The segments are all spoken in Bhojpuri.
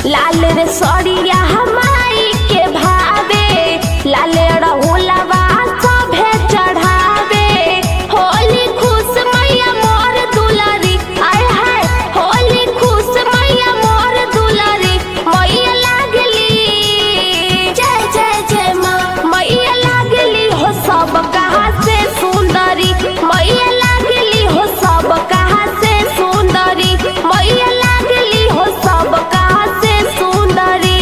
लाल रे सड़िया हमाई के भावे लाल रहुलवा सभे चढ़ावे होली खुश मैया मोर दुलारी आय हाय होली खुश मैया मोर दुलारी मैया लागली जय जय जय माँ मैया लागली हो सब कहा से सुंदरी मैया लागली हो सब कहा से सुंदरी मैया लागली हो सब कहा से सुंदरी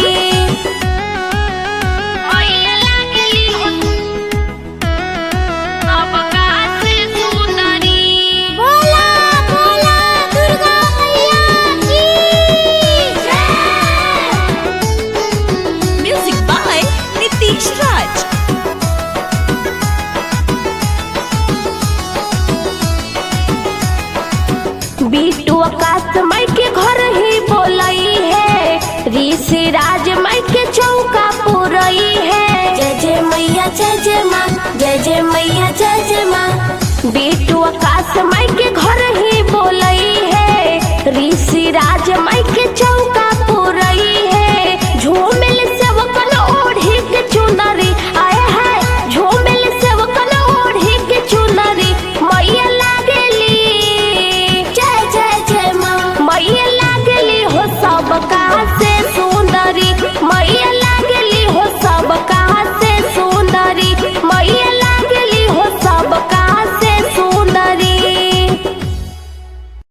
मैया लागली हो सब कहा से सुंदरी बोला बोला दुर्गा मैया की Music by Nitish Raj. बीटू आकाश माई के घर ही बोलई है ऋषि राज माई के चौका पुरई है जय जय मैया जय जय माँ जय जय मैया जय जय माँ बीटू आकाश माई के घर ही